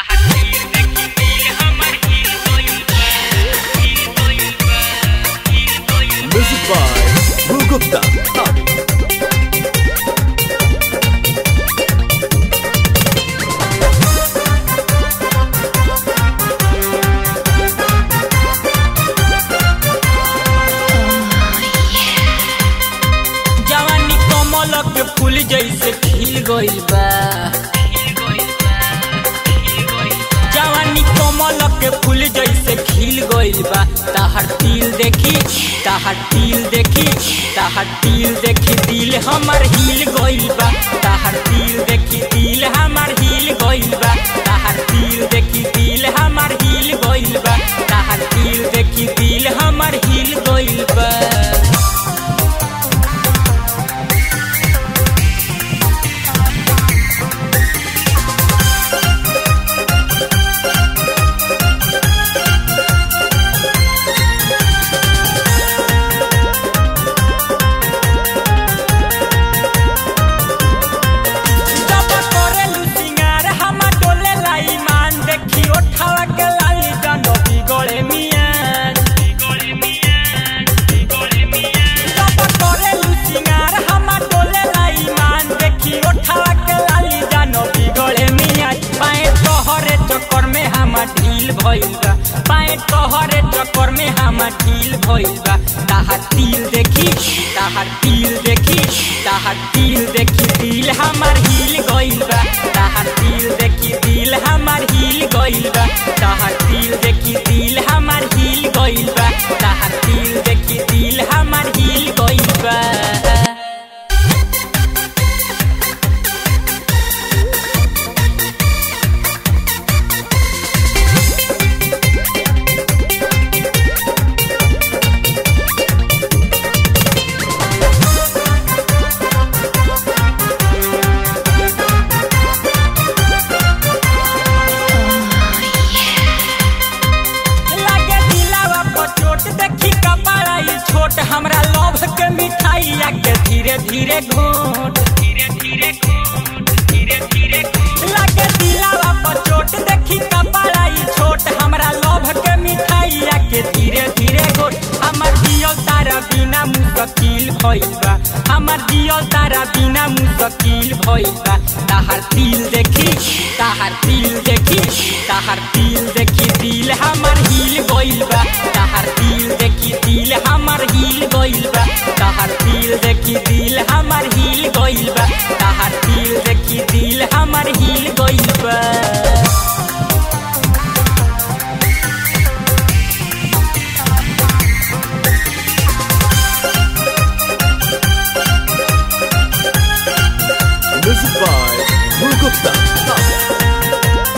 Music by Bhu Gupta. Howdy. जवानी कमल के फूल जैसे खिल गइल बा जवानी कमल के फूल जैसे खिल गइल बा ताहर तिल देखी ताहर तिल देखी ताहर तिल देखी दिल हमर हिल गइल बा ताहर तिल देखी दिल हमर हिल गइल बा ताहर तिल देखी दिल हमर हिल गइल बा ताहर तिल देखी दिल हमर हिल गइल बा जब करेलू सिंगार हमा डोले लाई मान देखी ओठावा के लाली जानो बिगड़े मियान जब करेलू सिंगार हमा डोले लाई मान देखी ओठावा के लाली जानो बिगड़े मियान पाए तोहरे चक्कर में हमा ढील भइल बा पाए तोहरे चक्कर में हमा ढील भइल बा ताहार तिल देखी ताहार तिल देखी ताहार तिल देखी दिल हमार हिल गइल बा ताहार तिल देखी दिल हमार हिल गइल बा ताहार तिल देखी दिल हमार हिल गइल बा ताहार तिल देखी दिल हमार हिल गइल बा लागे दिलावा पर चोट देखी कपाड़ा ई छोट हमरा लव के मिठाई आके धीरे धीरे घोट धीरे धीरे घोट धीरे धीरे लागे दिलावा पर चोट देखी कपाड़ा ई छोट हमरा लव के मिठाई आके धीरे धीरे घोट हमर दियल तारा बिना मुश्किल भइल बा हमर दियल तारा बिना मुश्किल भइल बा ताहार तिल देखी ताहार तिल देखी ताहार तिल देखी दिल हमर हिल गइल बा ताहार तिल देखी दिल हमर हिल गइल बा ताहार तिल देखी दिल हमर हिल गइल बा ताहार तिल देखी दिल हमर हिल गइल बा Music by Bhu Gupta. Howdy.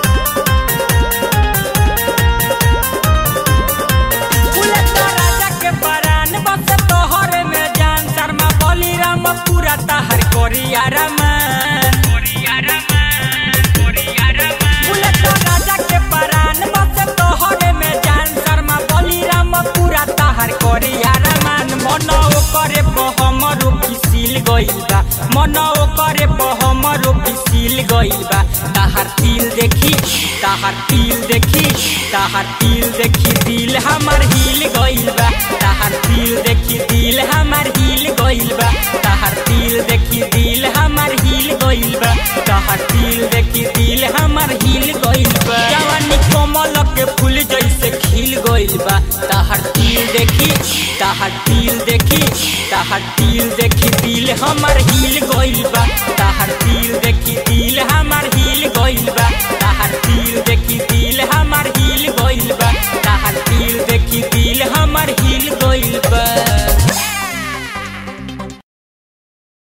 Bullet राजा के परान बस तोहरे में जान शर्मा बोली राम पूरा तहर कोरिया रमान बुलेट राजा के परान बस तोहरे में जान शर्मा बोली राम पूरा तहर कोरिया रमान मन करे हमरो पिसिल गइल बा मन करे हमरो पिसिल गइल बा ताहार तिल देखी ताहार तिल देखी ताहार तिल देखी दिल हमर हिल गइल बा ताहार तिल देखी दिल हमर हिल गइल बा ताहार तिल देखी दिल हमर हिल गइल बा ताहार तिल देखी दिल हमर हिल गइल बा जवानी कमल के फूल जैसे खिल गइल बा ताहार तिल देखी ताहार तिल देखी ताहार तिल देखी दिल हमर हिल गइल बा ताहार तिल देखी दिल हमर